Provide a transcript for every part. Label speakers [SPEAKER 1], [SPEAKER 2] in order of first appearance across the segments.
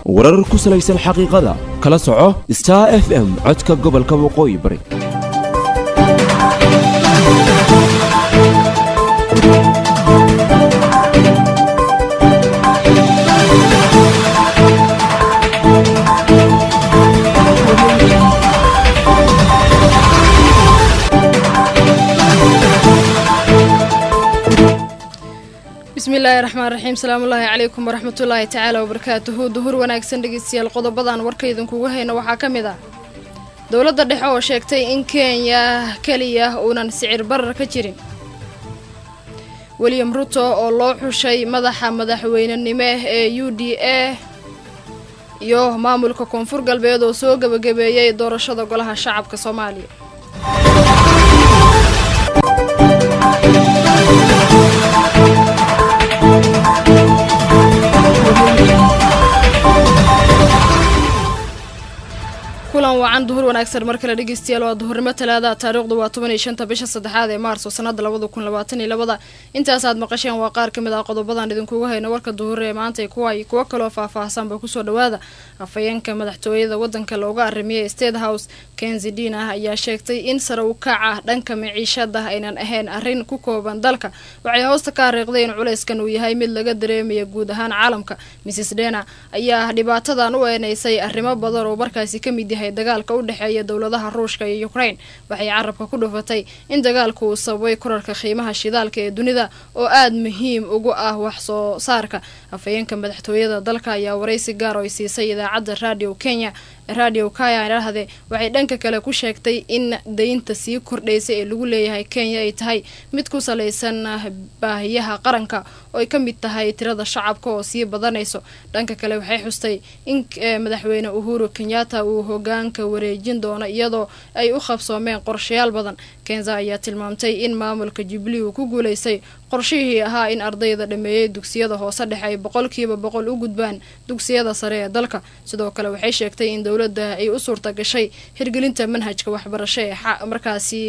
[SPEAKER 1] warar ku salaysan xaqiiqada kala soco star f m codka gobolka waqooyi bari
[SPEAKER 2] bismillaahi raxmaan raxiim salaamullaahi calaykum waraxmatullaahi tacaala wabarakaatuhu duhur wanaagsan dhegeystayaal qodobadan warka idinkugu hayno waxaa ka mid ah dowladda dhexe oo sheegtay in kenya keliya uunan sicir barar ka jirin william ruto oo loo xushay madaxa madaxweynenimo ee u d a iyo maamulka koonfur galbeed oo soo gebagabeeyey doorashada golaha shacabka soomaaliya kulan wacan duhur wanaagsan mar kale dhegeystayaal waa duhurnimo talaada taariikhdu waa toban iyo shanta bisha saddexaad ee maarso sanada labada kun labaatan iyo labada intaasaad maqasheen waa qaar kamid ah qodobadan idinkugu hayno warka duhur ee maanta kuwa iyo kuwo kaloo faah-faahsanba kusoo dhawaada afhayeenka madaxtooyada wadanka looga arimiyay state house kenzi dina ayaa sheegtay in sare u kaca dhanka miciishada aynan ahayn arrin ku kooban dalka waxay hoosta ka hariiqday in culeyskan uu yahay mid laga dareemaya guud ahaan caalamka mrs dena ayaa dhibaatadan u eeneysay arrimo badan oo markaasi kamid yahay dagaalka u dhexeeya dowladaha ruushka iyo ukraine waxay carabka ku dhufatay in dagaalku uu sababay korarka qiimaha shidaalka ee dunida oo aada muhiim ugu ah wax soo saarka afhayeenka madaxtooyada dalka ayaa waraysi gaar oo ay siisay idaacadda radio kenya radio kaya idhahde waxay dhanka kale ku sheegtay in daynta sii kordhaysa ee lagu leeyahay kenya ay tahay mid ku salaysan baahiyaha qaranka oo ay ka mid tahay tirada shacabka oo sii badanayso dhanka kale waxay xustay in madaxweyne uhuru kenyatta uu hogaanka wareejin doono iyadoo ay u qabsoomeen qorshayaal badan kenza ayaa tilmaamtay in maamulka jubilee uu ku guulaystay qorshihii ahaa in ardayda dhameeyey dugsiyada hoose dhexe ay boqolkiiba boqol u gudbaan dugsiyada sare ee dalka sidoo kale waxay sheegtay in dowladda ay u suurta gashay hirgelinta manhajka waxbarasho ee markaasi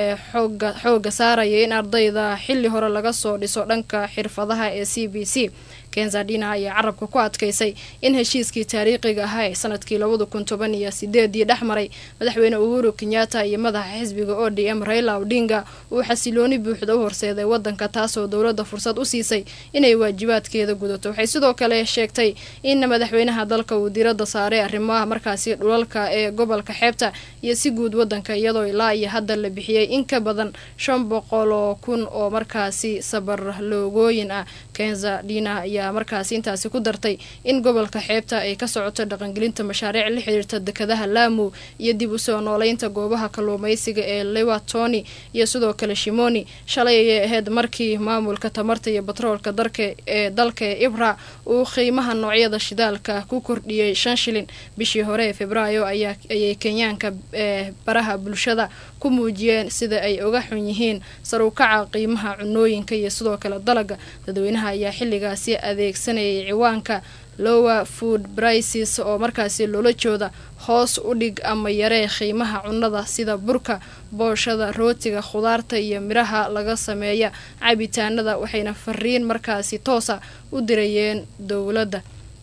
[SPEAKER 2] xooga saaraya in ardayda xili hore laga soo dhiso dhanka xirfadaha ee c b c kenzadina ayaa carabka ku adkaysay in heshiiskii taariikhiga ahaa ee sanadkii labada kun toban iyo sideedii dhex maray madaxweyne uhuru kenyatta iyo madaxa xisbiga o d m raila odinga uu xasilooni buuxda u horseeday wadanka taasoo dowladda fursad u siisay inay waajibaadkeeda gudato waxay sidoo kale sheegtay in madaxweynaha dalka uu diradda saaray arrimaha markaasi dhulalka ee gobolka xeebta iyo si guud wadanka iyadoo ilaa iyo hadda la bixiyey in ka badan shan boqol oo kun oo markaasi sabar loogooyin ah kenza dina ayaa markaasi intaasi ku dartay in gobolka xeebta ay ka socoto dhaqangelinta mashaariic la xiriirta dekadaha laamu iyo dib u soo nooleynta goobaha kalluumaysiga ee lewatoni iyo sidoo kale shimoni shalay ayay ahayd markii maamulka tamarta iyo batroolka darka ee dalka ee ibra uu qiimaha noocyada shidaalka ku kordhiyey shan shilin bishii hore ee februaayo ayay kenyaanka ee baraha bulshada ku muujiyeen sida ay uga xun yihiin sarukaca qiimaha cunooyinka iyo sidoo kale dalaga dadweynaha ayaa xilligaasi adeegsanayay ciwaanka lower food brices oo markaasi loola jooda hoos u dhig ama yaree qiimaha cunnada sida burka booshada rootiga khudaarta iyo midhaha laga sameeya cabitaanada waxayna fariin markaasi toosa u dirayeen dowladda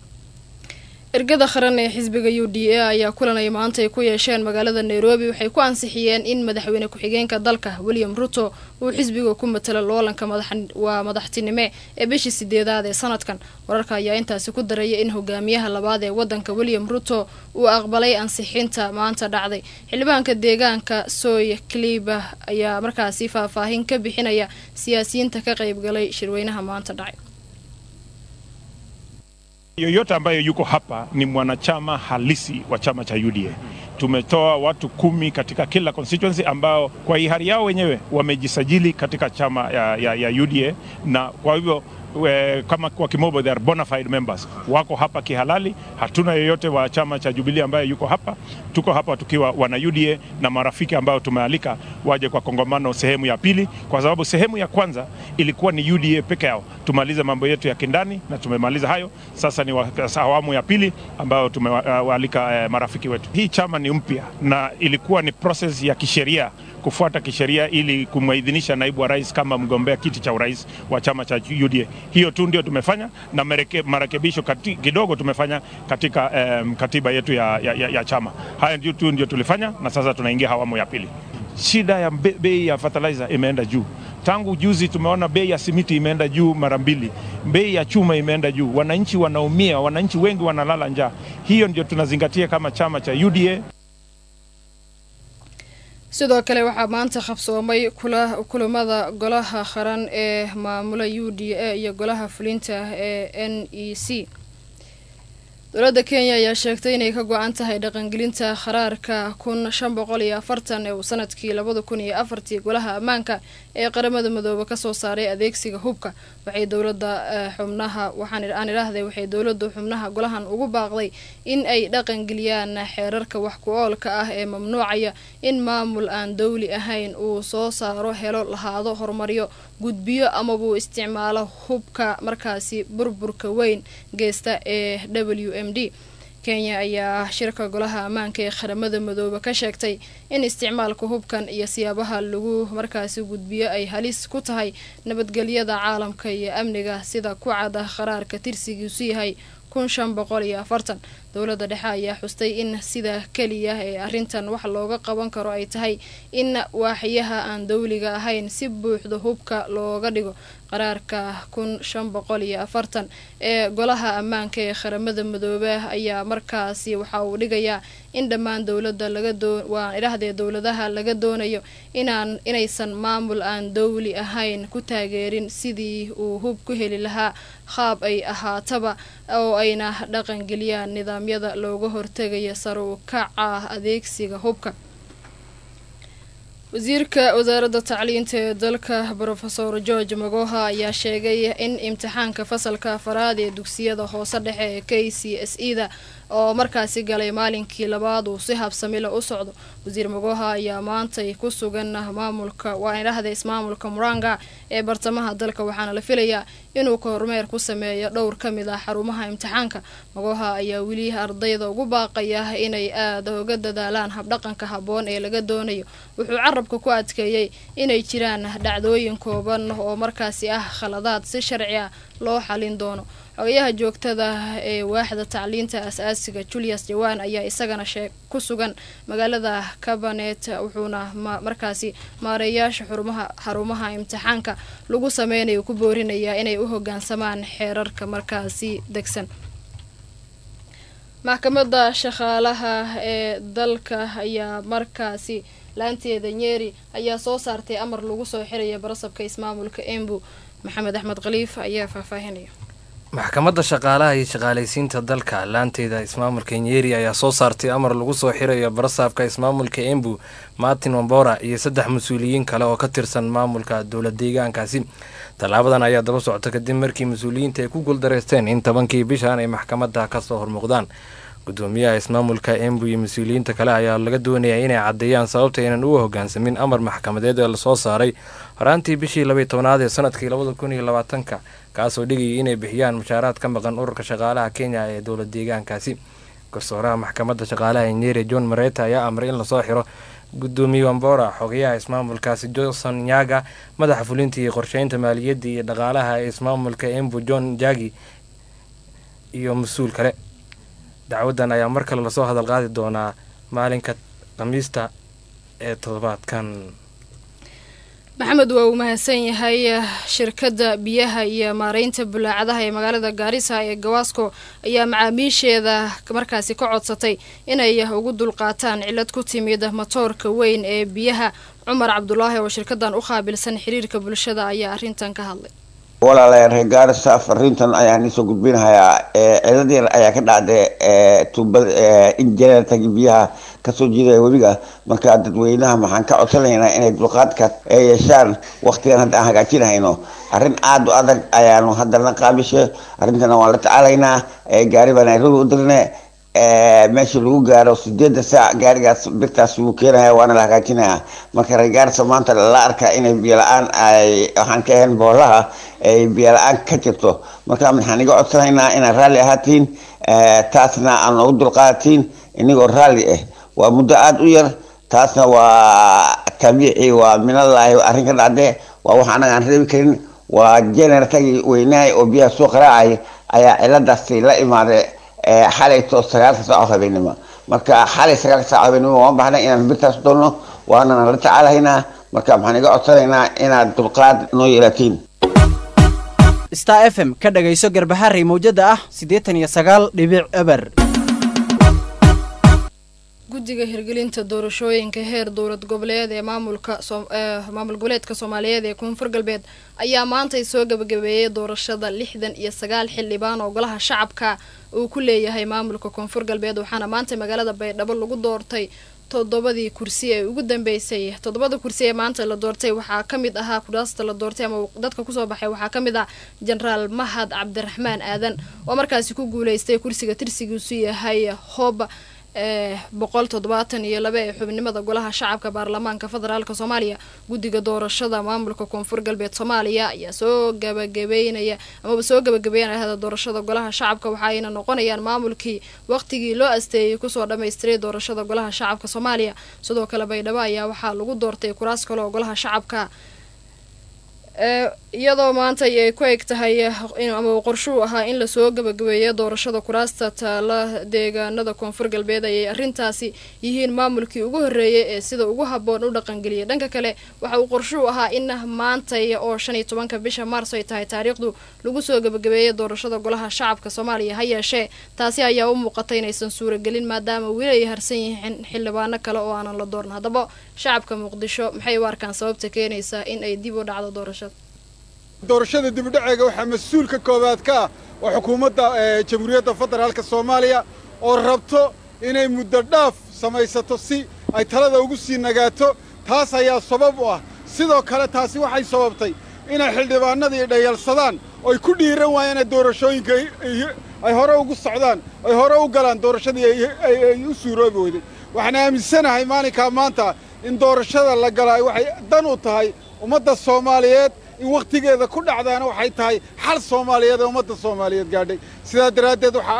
[SPEAKER 2] ergada qaran ee xisbiga u d a ayaa kulan ay maanta ay ku yeesheen magaalada nairobi waxay ku ansixiyeen in madaxweyne ku-xigeenka dalka william ruto uu xisbiga ku matalo loolanka waa madaxtinime ee bishii sideedaad ee sanadkan wararka ayaa intaasi ku daraya in hogaamiyaha labaad ee wadanka william ruto uu aqbalay ansixinta maanta dhacday xildhibaanka deegaanka soy cliba ayaa markaasi faahfaahin ka bixinaya siyaasiyiinta ka qaybgalay shirweynaha maanta dhacay
[SPEAKER 3] Yoyote ambaye yuko hapa ni mwanachama halisi wa chama cha UDA. Tumetoa watu kumi katika kila constituency ambao kwa hiari yao wenyewe wamejisajili katika chama ya, ya, ya UDA na kwa hivyo we, kama kwa kimombo they are bona fide members, wako hapa kihalali. Hatuna yeyote wa chama cha Jubilee ambaye yuko hapa. Tuko hapa tukiwa wana UDA na marafiki ambao tumealika waje kwa kongamano sehemu ya pili, kwa sababu sehemu ya kwanza ilikuwa ni UDA peke yao. Tumalize mambo yetu ya kindani na tumemaliza hayo. Sasa ni awamu ya pili ambayo tumewaalika eh, marafiki wetu. Hii chama ni mpya na ilikuwa ni process ya kisheria kufuata kisheria ili kumwidhinisha naibu wa rais kama mgombea kiti cha urais wa chama cha UDA. Hiyo tu ndio tumefanya na mereke, marekebisho kati, kidogo tumefanya katika um, katiba yetu ya, ya, ya, ya chama. Haya ndio tu ndio tulifanya, na sasa tunaingia awamu ya pili. Shida ya be- bei ya fertilizer imeenda juu tangu juzi tumeona bei ya simiti imeenda juu mara mbili, bei ya chuma imeenda juu. Wananchi wanaumia, wananchi wengi wanalala njaa. Hiyo ndio tunazingatia kama chama cha UDA.
[SPEAKER 2] sidoo kale waxaa maanta qabsoomay kula- kulamada golaha qaran ee maamula u d a iyo golaha fulinta ee n e c dowladda kenya ayaa sheegtay inay ka go-an tahay dhaqangelinta qaraarka kun shan boqol iyo afartan ee uu sanadkii labada kun iyo afartii golaha ammaanka ee qaramada midoobe kasoo saaray adeegsiga hubka waxay dowlada xubnaha waxaan aan idhaahday waxay dowladu xubnaha golahan ugu baaqday in ay dhaqangeliyaan xeerarka wax ku oolka ah ee mamnuucaya in maamul aan dowli ahayn uu soo saaro helo lahaado horumaryo gudbiyo amabuu isticmaalo hubka markaasi burburka weyn geysta ee w m d kenya ayaa shirka golaha ammaanka ee qaramada midoobe ka sheegtay in isticmaalka hubkan iyo siyaabaha lagu markaasi gudbiyo ay halis ku tahay nabadgelyada caalamka iyo amniga sida ku cada qaraarka tirsigiisu yahay kun shan boqol iyo afartan dowladda dhexe ayaa xustay in sida keliya ee arrintan wax looga qaban karo ay tahay in waaxyaha aan dowliga ahayn si buuxda hubka looga dhigo qaraarka kun shan boqol iyo afartan ee golaha ammaanka ee qaramada midoobe ayaa markaasi waxa uu dhigayaa in dhammaan dowlada laga doo waan idhahdee dowladaha laga doonayo inaan inaysan maamul aan dowli ahayn ku taageerin sidii uu hub ku heli lahaa qaab ay ahaataba oo ayna dhaqangeliyaan nidaamyada looga hortegaya sare u kaca adeegsiga hubka wasiirka wasaaradda tacliinta ee dalka brofesor george magoha ayaa sheegay in imtixaanka fasalka afaraad ee dugsiyada hoose dhexe ee k c s e da oo markaasi galay maalinkii labaad uu si habsamila u socdo wasiir magoha ayaa maantay ku sugan maamulka waa idhahda ismaamulka muranga ee bartamaha dalka waxaana la filayaa inuu kormeer ku sameeyo dhowr ka mid ah xarumaha imtixaanka magoha ayaa weli ardayda ugu baaqaya inay aada uga dadaalaan habdhaqanka habboon ee laga doonayo wuxuu carabka ku adkeeyey inay jiraan dhacdooyin kooban oo markaasi ah khaladaad si sharci ah loo xalin doono xogayaha joogtada ee waaxda tacliinta as-aasiga julius jawaan ayaa isagana shee ku sugan magaalada cabanet wuxuuna markaasi maareeyaasha xurumaha xarumaha imtixaanka lagu sameynayo ku boorinayaa inay u hogaansamaan xeerarka markaasi degsan maxkamadda shaqaalaha ee dalka ayaa markaasi laanteeda nyeri ayaa soo saartay amar lagu soo xiraya barasabka ismaamulka embu maxamed axmed khaliif ayaa faahfaahinaya
[SPEAKER 4] maxkamadda shaqaalaha iyo shaqaalaysiinta dalka laanteeda ismaamulka nyeri ayaa soo saartay amar lagu soo xirayo barasaabka ismaamulka embu martin wambora iyo saddex mas-uuliyiin kale oo ka tirsan maamulka dowla deegaankaasi tallaabadan ayaa daba socota kadib markii mas-uuliyiinta ay ku guuldareysteen in tobankii bishan ay maxkamadda kasoo hormuuqdaan gudoomiyaha ismaamulka embu iyo mas-uuliyiinta kale ayaa laga doonayaa inay caddeeyaan sababta aynan uga hogaansamin amar maxkamadeed ee lasoo saaray horaantii bishii labaiy tobnaad ee sanadkii labada kun iyo labaatanka kaasoo dhigayay inay bixiyaan mushaaraad ka maqan ururka shaqaalaha kenya ee dowla deegaankaasi garsooraha maxkamadda shaqaalaha nyeri john mareta ayaa amray in lasoo xiro gudoomiye wambora xogayaha ismaamulkaasi johnson nyaga madaxa fulinta iyo qorsheynta maaliyadda iyo dhaqaalaha ee ismaamulka embu john jagi iyo mas-uul kale dacwaddan ayaa mar kale lasoo hadal qaadi doonaa maalinka khamiista ee toddobaadkan
[SPEAKER 2] maxamed waa uu mahadsan yahay shirkadda biyaha iyo maareynta bulaacadaha ee magaalada gaarisa ee gawaasco ayaa macaamiisheeda markaasi ka codsatay inay ugu dulqaataan cilad ku timid matoorka weyn ee biyaha cumar cabdulaahi oo shirkadan u qaabilsan xiriirka bulshada ayaa arrintan ka hadlay
[SPEAKER 5] walaalayaal reer gaarisa fariintan ayaan isoo gudbinahayaa cilad yar ayaa ka dhacday tuubada injineertagi biyaha kasoo jiidaya webiga marka dadweynaha maxaan ka codsanaynaa inay dulqaadka yeeshaan waktigan hadda aan hagaajinahayno arrin aada u adag ayaanu haddana qaabishe arrintana waan la tacaalaynaa gaari baa nairobi u dirne meesha lagu gaaro sideeda saac gaarigaas birtaas wuu keenaya waana la hagaajinaya marka reer gaarisa maanta la arkaa inay biyo la-aan ay waxaan ka ahayn boolaha ay biyo la-aan ka jirto marka maxaan iga codsanaynaa inaad raalli ahaatiin taasna aan ugu dulqaadatiin inagoo raalli ah waa muddo aada u yar taasna waa kabiici waa minallaahi arrin ka dhacdee waa wax anaga aan reebi karin waa generatagii weynahay oo biyaha soo qaraacay ayaa ciladaasi la imaaday xalayto sagaalka saaco habeenimo marka xalay sagaalka saaco habeenimo waan baxnay inaan birtaas doonno waanana la tacaalahaynaa marka maxaan iga codsanaynaa inaad dulqaad noo yeelatiin
[SPEAKER 6] star f m ka dhagayso garbaharey mawjada ah siddeetan iyo sagaal dhibic eber
[SPEAKER 2] guddiga hirgelinta doorashooyinka heer dowlad goboleed ee maamulka maamul goboleedka soomaaliyeed ee koonfur galbeed ayaa maantay soo gabagabeeyey doorashada lixdan iyo sagaal xildhibaan oo golaha shacabka uu ku leeyahay maamulka koonfur galbeed waxaana maanta magaalada baydhabo lagu doortay toddobadii kursi ee ugu dambeysay toddobada kursi ee maanta la doortay waxaa ka mid ahaa kuraasta la doortay ama dadka kusoo baxay waxaa ka mid ah jenaraal mahad cabdiraxmaan aadan oo markaasi ku guuleystay kursiga tirsigiisu yahay hoob ee boqol toddobaatan iyo laba ee xubnimada golaha shacabka baarlamaanka federaalk soomaaliya guddiga doorashada maamulka koonfur galbeed soomaaliya ayaa soo gabagabeynaya amaba soo gabagabeynaya doorashada golaha shacabka waxaayna noqonayaan maamulkii waqtigii loo asteeyey kusoo dhammaystiray doorashada golaha shacabka soomaaliya sidoo kale baydhabo ayaa waxaa lagu doortay kuraas kale oo golaha shacabka iyadoo maanta ay ku eg tahay ama qorshuu ahaa in lasoo gabagabeeyo doorashada kuraasta taala deegaanada koonfur galbeed ayay arrintaasi yihiin maamulkii ugu horreeyay ee sida ugu habboon u dhaqangeliyay dhanka kale waxa uu qorshuu ahaa in maantay oo shan iyo tobanka bisha maarso ay tahay taariikhdu lagu soo gabagabeeyay doorashada golaha shacabka soomaaliya ha yeeshee taasi ayaa u muuqatay inaysan suuragelin maadaama weli ay harsan yihiin xildhibaano kale oo aanan la dooran haddaba shacabka muqdisho maxay u arkaan sababta keenaysaa in ay dib u dhacdo doorashada
[SPEAKER 7] doorashada dibudhaceega waxaa mas-uul ka koowaad ka ah oo xukuumadda jamhuuriyadda federaalka soomaaliya oo rabto inay muddo dhaaf samaysato si ay talada ugu sii nagaato taas ayaa sabab u ah sidoo kale taasi waxay sababtay inay xildhibaanadii dhayalsadaan oy ku dhiiran waayeen doorashooyinka ay hore ugu socdaan ay hore u galaan doorashadii ay u suuroobi weyday waxaan aaminsanahay maalinkaa maanta in doorashada la galaa waxay dan u tahay ummadda soomaaliyeed in wakhtigeeda ku dhacdaana waxay tahay xal soomaaliyeed ee ummadda soomaaliyeed gaadhay sidaa daraaddeed waxaa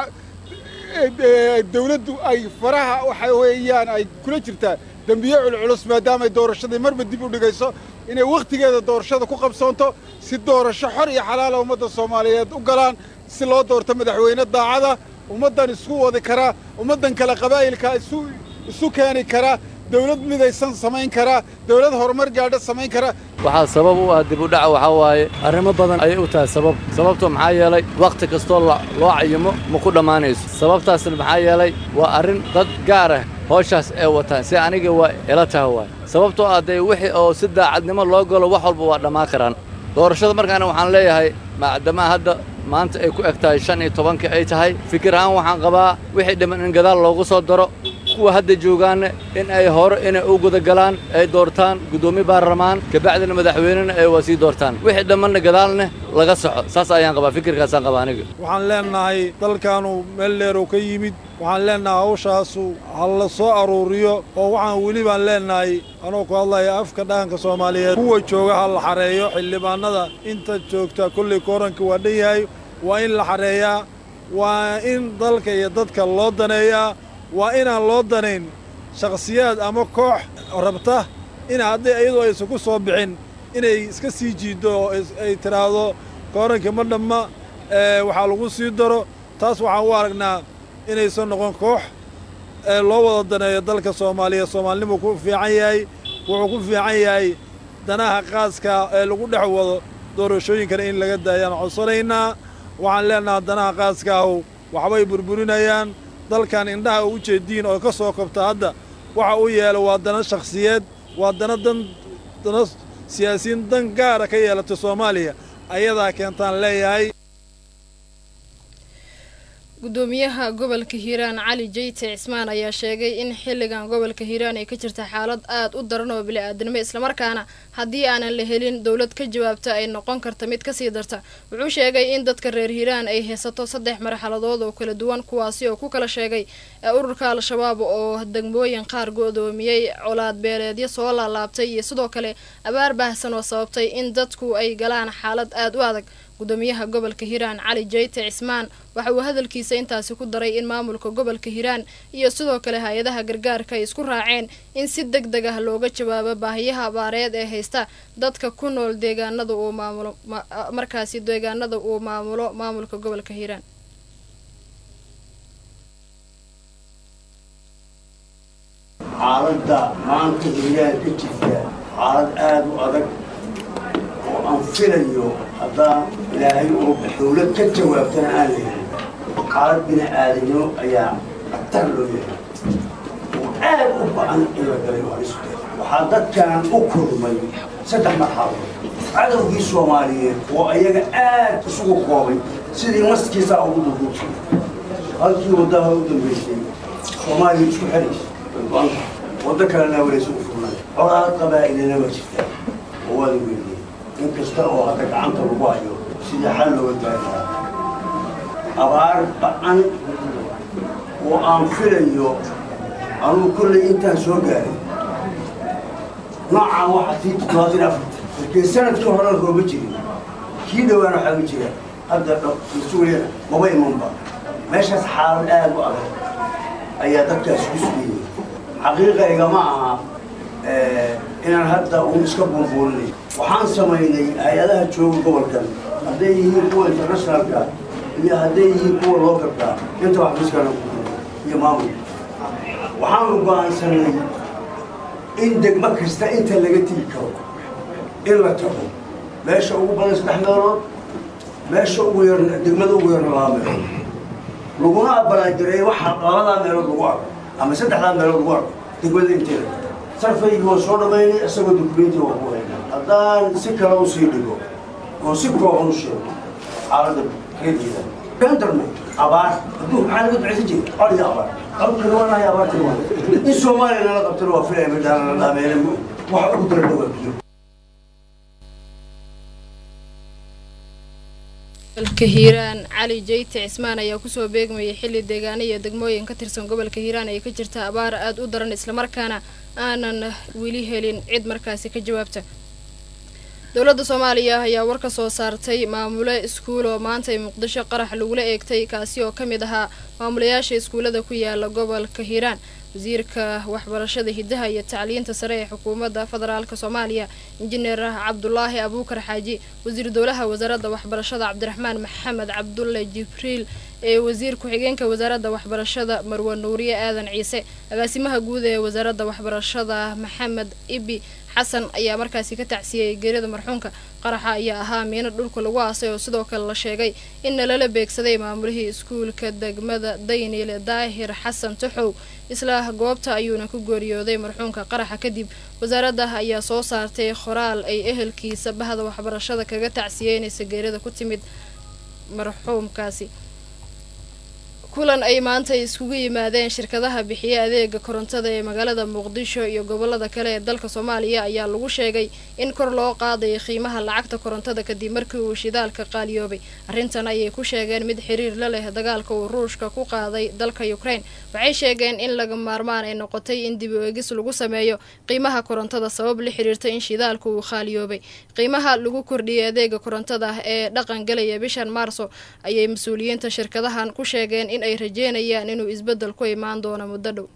[SPEAKER 7] dawladdu ay faraha waxa weeyaan ay kula jirtaa dembiye culculus maadaamaay doorashadii marba dib u dhigayso inay wakhtigeeda doorashada ku qabsoonto si doorasho xor iyo xalaala ummadda soomaaliyeed u galaan si loo doorto madaxweyne daacada ummaddan isku wadi karaa ummaddan kale qabaa'ilka isu isu keeni karaa dawlad midaysan samayn karaa dawlad horumar gaadha samayn karaa
[SPEAKER 8] waxaa sabab u ah dib u dhaca waxaa waaye arrimo badan ayay u tahay sabab sababto maxaa yeelay wakhti kastoo loo cayimo ma ku dhammaanayso sababtaasna maxaa yeelay waa arrin dad gaar ah howshaas ee wataan si aniga waa ila taha waay sababtoo ah dee wixii oo si daacadnimo loo galo wax walba waa dhammaan karaan doorashada markaana waxaan leeyahay maadamaa hadda maanta ay ku eg tahay shan iyo tobankii ay tahay fikir ahaan waxaan qabaa wixii dhiman in gadaal loogu soo daro kuwa hadda joogaanna in ay hore inay u gudagalaan ay doortaan guddoomiye baarlamaan kabacdina madaxweynena ay waa sii doortaan wixii dhammanna gadaalna laga soco saas ayaan qabaa fikirkaasaan qabaa aniga
[SPEAKER 9] waxaan leennahay dalkaanu meel dheerow ka yimid waxaan leennahay hawshaasu ha la soo aruuriyo oo waxaan weli baan leennahay anoo ku hadlaya afka dhaqanka soomaaliyeed kuwa jooga ha la xareeyo xildhibaannada inta joogta kollay kooranka waa dhan yahay waa in la xareeyaa waa in dalka iyo dadka loo daneeyaa waa inaan loo danayn shakhsiyaad ama koox rabta in hadday iyadoo aysan ku soo bixin inay iska sii jiiddo oo ay tidhaahdo koorankii ma dhamma waxaa lagu sii daro taas waxaan u aragnaa inaysan noqon koox loo wada daneeyo dalka soomaaliya soomaalinimuu ku fiican yahay wuxuu ku fiican yahay danaha qaaska ee lagu dhex wado doorashooyinkana in laga daayaan codsanaynaa waxaan leennaha danaha qaaskaahu waxbay burburinayaan dalkan indhaha u jeediin oo ka soo kobta hadda waxa uu yeela waa dana shakhsiyeed waa dana dan dana siyaasiyiin dan gaara ka yeelata soomaaliya ayadaa keentaan leeyahay
[SPEAKER 2] gudoomiyaha gobolka hiiraan cali jeyte cismaan ayaa sheegay in xilligan gobolka hiiraan ay ka jirta xaalad aad u daran oo bili-aadanimo islamarkaana haddii aanan la helin dowlad ka jawaabta ay noqon karta mid kasii darta wuxuu sheegay in dadka reer hiiraan ay haysato saddex marxaladood oo kala duwan kuwaasi oo ku kala sheegay ururka al-shabaab oo degmooyin qaar go-doomiyey colaad beeleedyo soo laalaabtay iyo sidoo kale abaar baahsan oo sababtay in dadku ay galaan xaalad aad u adag gudoomiyaha gobolka hiiraan cali jeyte cismaan waxa uu hadalkiisa intaasi ku daray in maamulka gobolka hiiraan iyo sidoo kale hay-adaha gargaarka ay isku raaceen in si deg deg ah looga jawaabo baahiyaha abaareed ee haysta dadka ku nool deegaanada uu maamulo markaasi deegaanada uu maamulo maamulka gobolka hiiraan
[SPEAKER 10] xaaladda maanta hiiraan ka jirta xaalad aada u adag oo aan filayo haddaan ilaahay oo dowlad ka jawaabtana aan leeyahay xaalad bini aadamnimo ayaa khatar loo yahay oo aad u ba-an in la galay oo isku waxaa dadkan u kulmay saddex marxaladood cadowgii soomaaliyeed oo ayaga aad isugu koobay sidii maskiisaa ugu duduubsay halkii waddaha u dambeysay soomaaliya isku xeraysa go-aanka waddo kalena walaysa u furnay colaad qabaa'ilina waa jirtaa oo waada weyniyey in kasta oo hadda gacanta lagu hayo sidii xal looga gaari lahaa abaar ba-an oo aan filayo anugu kollay intaan soo gaaray noocaan waxaa tii toddobaatan afarta markii sanadkii hore rooba jirin kii dhowaan waxaa ma jira hadda mas-uuliyana maba imanba meeshaas xaalad aad u adag ayaa dadkaas ku sugayay xaqiiqayga ma aha inaan hadda uun iska buunbuulinay waxaan samaynay hay-adaha jooga gobolkan hadday yihiin kuwa internationalka iyo hadday yihiin kuwa localka inta wax miskana iyo maamulka waxaanu go-aansanay in degmo kasta inta laga tigi karo in la tago meesha ugu badan saddex meelood meesha ugu yar degmada ugu yarna laba meelood laguna abalaanjiray waxa labadaa meelood lagu arko ama saddexdaa meelood lagu arko degmada inteeda sarfaygii waa soo dhammaynay isagoo dukumenti waa ku haynaa haddaan si kale usii dhigo oo si kooban u sheego xaaladda reerkeeda kan darnay abaar hadduu maxaa laga ducaysan jiray col iyo abaar colkana waa nahay abaartana waa in soomaaliya nala qabtana waa filaya midhaana la dhaameele waxa ugu daran waa biyo
[SPEAKER 2] gobolka hiiraan cali jeyte cismaan ayaa kusoo beegmayay xilli deegaano iyo degmooyin ka tirsan gobolka hiiraan ay ka jirta abaar aada u daran islamarkaana aanan weli helin cid markaasi ka jawaabta dowladda soomaaliya ayaa war ka soo saartay maamule iskuul oo maanta ay muqdisho qarax lagula eegtay kaasi oo ka mid ahaa maamulayaasha iskuullada ku yaala gobolka hiiraan wasiirka waxbarashada hidaha iyo tacliinta sare ee xukuumadda federaalka soomaaliya injineer cabdulaahi abuukar xaaji wasiir dowlaha wasaaradda waxbarashada cabdiraxmaan maxamed cabdulle jibriil ee wasiir ku-xigeenka wasaaradda waxbarashada marwe nuuriye aadan ciise agaasimaha guud ee wasaaradda waxbarashada maxamed ibi xasan ayaa markaasi ka tacsiyey geerida marxuunka qaraxa ayaa ahaa miino dhulka lagu aasay oo sidoo kale la sheegay in nalala beegsaday maamulihii iskuulka degmada dayniile daahir xasan taxow isla goobta ayuuna ku geeriyooday marxuunka qaraxa kadib wasaaradda ayaa soo saartay qoraal ay ehelkiisa bahda waxbarashada kaga tacsiyeynaysa geerida ku timid marxuumkaasi kulan ay maanta iskugu yimaadeen shirkadaha bixiya adeega korontada ee magaalada muqdisho iyo gobolada kale ee dalka soomaaliya ayaa lagu sheegay in kor loo qaadayo qiimaha lacagta korontada kadib markii uu shidaalka qaaliyoobay arrintan ayay ku sheegeen mid xiriir la leh dagaalka uu ruushka ku qaaday dalka ukraine waxay sheegeen in laga maarmaan ay noqotay in dib u eegis lagu sameeyo qiimaha korontada sabab la xiriirta in shidaalka uu qaaliyoobay qiimaha lagu kordhiyay adeega korontada ee dhaqan galaya bishan maarso ayay mas-uuliyiinta shirkadahan ku sheegeen in ay rajeynayaan inuu isbeddel ku imaan doono muddo dhow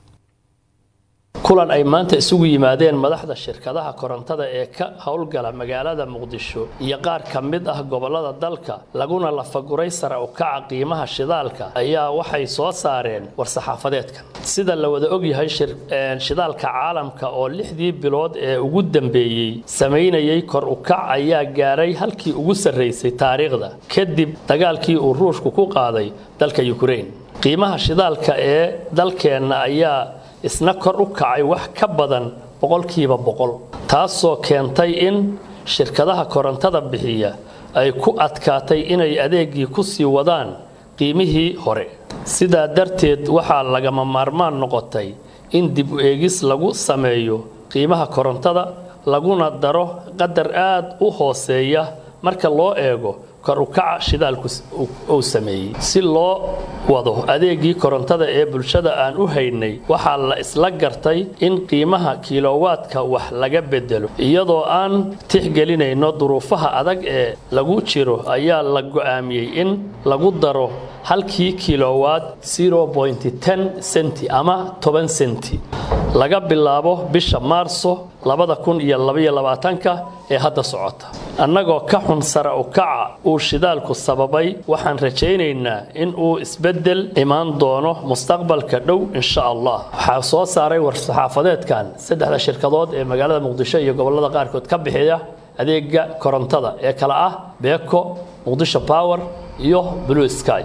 [SPEAKER 11] kulan ay maanta isugu yimaadeen madaxda shirkadaha korontada ee ka howlgala magaalada muqdisho iyo qaar ka mid ah gobolada dalka laguna lafaguray sare u kaca qiimaha shidaalka ayaa waxay soo saareen war-saxaafadeedkan sida la wada ogyahay shidaalka caalamka oo lixdii bilood ee ugu dambeeyey samaynayay kor u kac ayaa gaaray halkii ugu sarraysay taariikhda kadib dagaalkii uu ruushku ku qaaday dalka ukrain qiimaha shidaalka ee dalkeenna ayaa isna kor u kacay wax ka badan boqolkiiba boqol taasoo keentay in shirkadaha korontada bixiya ay ku adkaatay inay adeegii ku sii wadaan qiimihii hore sidaa darteed waxaa lagama maarmaan noqotay in dib u eegis lagu sameeyo qiimaha korontada laguna daro qadar aad u hooseeya marka loo eego kor u kaca shidaalku uu sameeyey si loo wado adeegii korontada ee bulshada aan u haynay waxaa la isla gartay in qiimaha kilowaadka wax laga bedelo iyadoo aan tixgelinayno duruufaha adag ee lagu jiro ayaa la go'aamiyey in lagu daro halkii kilowaad senti ama toban senti laga bilaabo bisha maarso labada kun iyo labaiyo labaatanka ee hadda socota annagoo ka xun sara u kaca uu shidaalku sababay waxaan rajaynaynaa in uu isbeddel imaan doono mustaqbalka dhow insha allah waxaa soo saaray war-saxaafadeedkan saddexda shirkadood ee magaalada muqdisho iyo gobollada qaarkood ka bixiya adeega korontada ee kale ah beeko muqdisho power iyo blue sky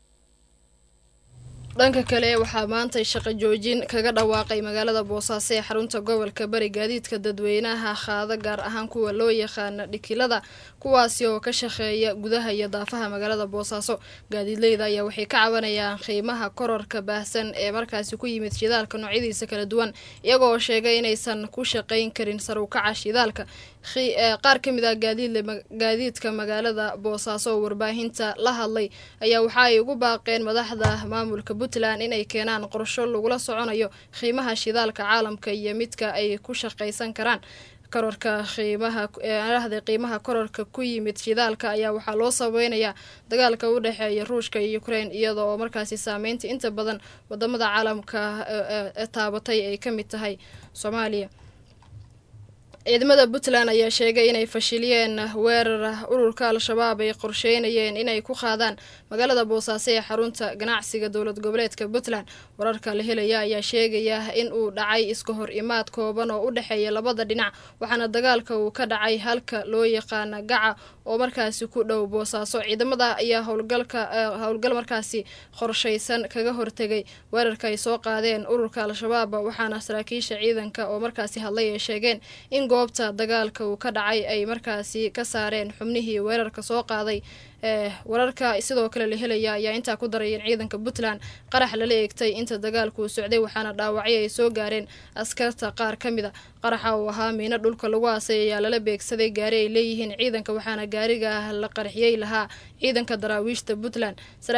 [SPEAKER 2] dhanka kale waxaa maantay shaqo joojin kaga dhawaaqay magaalada boosaaso ee xarunta gobolka bari gaadiidka dadweynaha qaada gaar ahaan kuwa loo yaqaana dhikilada kuwaasi oo ka shaqeeya gudaha iyo daafaha magaalada boosaaso gaadiidleyda ayaa waxay ka cabanayaan qiimaha kororka baahsan ee markaasi ku yimid shidaalka noocyadiisa kala duwan iyagoo sheegay inaysan ku shaqayn karin sarukaca shidaalka qaar ka mid ah gaadiidka magaalada boosaaso oo warbaahinta la hadlay ayaa waxa ay ugu baaqeen madaxda maamulka puntland inay keenaan qorsho lagula soconayo qiimaha shidaalka caalamka iyo midka ay ku shaqaysan karaan kororka qiimaha ahda qiimaha kororka ku yimid shidaalka ayaa waxaa loo sabeynayaa dagaalka u dhexeeya ruushka iyo ukraine iyada oo markaasi saameynta inta badan wadamada caalamka taabatay ay ka mid tahay soomaaliya ciidamada puntland ayaa sheegay inay fashiliyeen weerar ururka al-shabaab ay qorsheynayeen inay ku qaadaan magaalada boosaaso ee xarunta ganacsiga dowlad goboleedka puntland wararka la helaya ayaa sheegaya in uu dhacay iska hor imaad kooban oo u dhexeeya labada dhinac waxaana dagaalka uu ka dhacay halka loo yaqaana gaca oo markaasi ku dhow boosaaso ciidamada ayaa howlgalka howlgal markaasi qorshaysan kaga hortegay weerarka ay soo qaadeen ururka al-shabaab waxaana saraakiisha ciidanka oo markaasi hadlay ay sheegeen in goobta dagaalka uu ka dhacay ay markaasi ka saareen xubnihii weerarka soo qaaday wararka sidoo kale la helaya ayaa intaa ku daray in ciidanka puntland qarax lala eegtay inta dagaalku socday waxaana dhaawacyo ay soo gaareen askarta qaar ka mid a qaraxa uu ahaa miino dhulka lagu aasay ayaa lala beegsaday gaari ay leeyihiin ciidanka waxaana gaariga la qarxiyey lahaa ciidanka daraawiishta puntland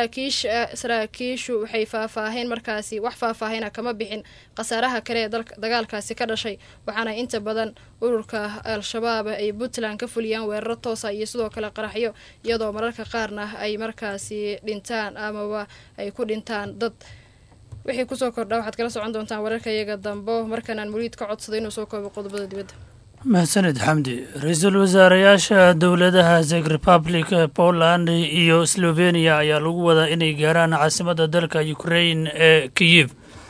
[SPEAKER 2] saraakiishu waxay faahfaaheen markaasi wax faahfaahina kama bixin khasaaraha kale ee dagaalkaasi ka dhashay waxaana inta badan ururka al-shabaab ay puntland ka fuliyaan weeraro toosa iyo sidoo kale qaraxyo iyadoo mararka qaarna ay markaasi dhintaan amaba ay ku dhintaan dad wixii kusoo kordha waxaad kala socon doontaan wararka iyaga dambo markanaan muliid ka codsado inuu soo koobo qodobada dibadda
[SPEAKER 12] mahadsaned xamdi ra-iisul wasaareyaasha dowladaha czech republic poland iyo slovenia ayaa lagu wadaa inay gaaraan caasimadda dalka ukrain ee kiyif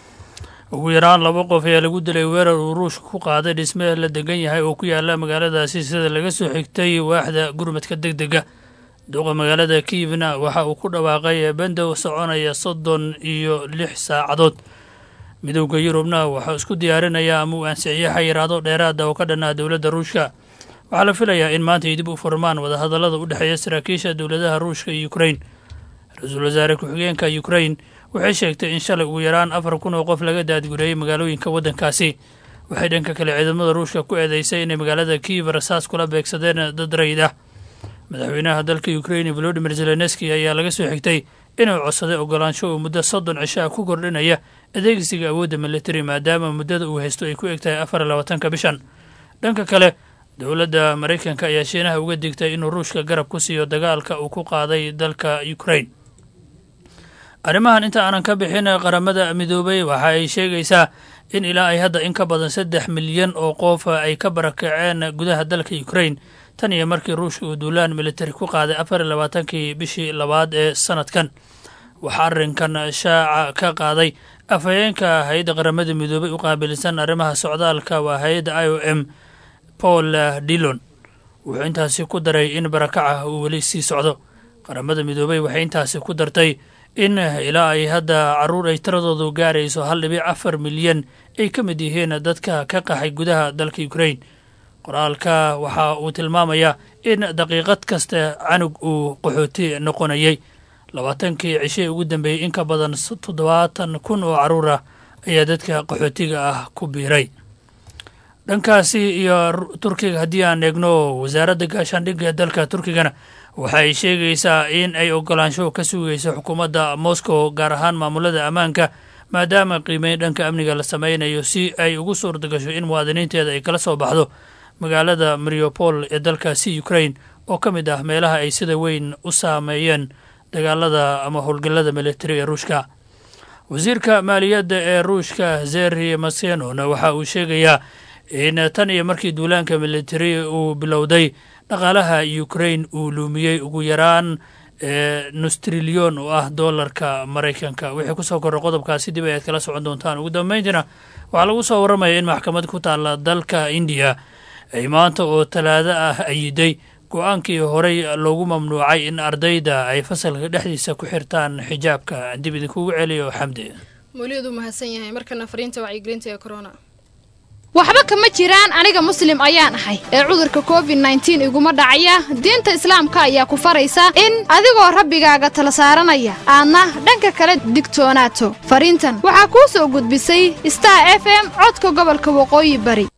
[SPEAKER 12] ugu yaraan laba qof ayaa lagu dilay weerar uu ruushka ku qaaday dhisme la degan yahay oo ku yaala magaaladaasi sida laga soo xigtay waaxda gurmadka deg dega duqa magaalada kiyivna waxa uu ku dhawaaqay bandow soconaya soddon iyo lix saacadood midowda yurubna waxaa isku diyaarinaya ama uu ansixiyey xayiraado dheeraada oo ka dhanaa dowladda ruushka waxaa la filayaa in maanta ay dib u furmaan wadahadallada u dhexeeya saraakiisha dowladaha ruushka iyo ukrain ra-iisul wasaare ku-xigeenka ukrain waxay sheegtay in shalay ugu yaraan afar kun oo qof laga daadgureeyey magaalooyinka waddankaasi waxay dhanka kale ciidamada ruushka ku eedeysay inay magaalada kiiv rasaas kula beegsadeen dad rayid ah madaxweynaha dalka ukrain volodimir zelenski ayaa laga soo xigtay inuu codsaday ogolaansho uu muddo soddon cisho ah ku kordhinaya adeegsiga awoodda militari maadaama muddada uu haysto ay ku eg tahay afar iyo labaatanka bishan dhanka kale dowladda maraykanka ayaa shiinaha uga digtay inuu ruushka garab ku siiyo dagaalka uu ku qaaday dalka ukrain arrimahan inta aanan ka bixin qaramada midoobay waxa ay sheegaysaa in ilaa ay hadda in ka badan saddex milyan oo qof ay ka barakaceen gudaha dalka ukrain tan iyo markii ruushka uu duulaan militari ku qaaday afar iyo labaatankii bishii labaad ee sanadkan waxaa arrinkan shaaca ka qaaday afhayeenka hay-adda qaramada midoobay u qaabilsan arrimaha socdaalka waa hay-adda i o m paul dillon wuxuu intaasi ku daray in barakaca uu weli sii socdo qaramada midoobay waxay intaasi ku dartay in ilaa ay hadda caruur ay tiradoodu gaarayso hal dhibic afar milyan ay ka mid yihiin dadka ka qaxay gudaha dalka ukrain qoraalka waxa uu tilmaamayaa in daqiiqad kasta canug uu qaxooti noqonayay labaatankii cishee ugu dambeeyey in ka badan toddobaatan kun oo caruur ah ayaa dadka qaxootiga ah ku biiray dhankaasi iyo turkiga haddii aan eegno wasaaradda gaashaandhigga dalka turkigana waxay sheegaysaa in ay ogolaansho ka sugayso xukuumadda moscow gaar ahaan maamulada ammaanka maadaama qiimeyn dhanka amniga la sameynayo si ay ugu suurta gasho in muwaadiniinteeda ay kala soo baxdo magaalada mariopol ee dalkaasi ukrain oo ka mid ah meelaha ay sida weyn u saameeyeen dagaalada ama howlgallada militari ee ruushka wasiirka maaliyadda ee ruushka zeri masenona waxa uu sheegayaa in tan iyo markii duulaanka militari uu bilowday dhaqaalaha ukrain uu luumiyey ugu yaraan nus trilyon oo ah doolarka maraykanka wixii kusoo korra qodobkaasi dib ayaad kala socon doontaan ugu dambeyntiina waxaa lagu soo warramaya in maxkamad ku taalla dalka indiya ay maanta oo talaado ah ayiday go-aankii horey loogu mamnuucay in ardayda ay fasalka dhexdiisa ku xirtaan xijaabka dib idinkugu celiyo xamdi
[SPEAKER 2] mawliyadu mahadsan yahay markana fariinta wacyigelinta ee corona
[SPEAKER 13] waxba kama jiraan aniga muslim ayaan ahay ee cudurka covid nneteen iguma dhacaya diinta islaamka ayaa ku faraysa in adigoo rabbigaaga tala saaranaya aadna dhanka kale digtoonaato fariintan waxaa kuu soo gudbisay star f m codka gobolka waqooyi bari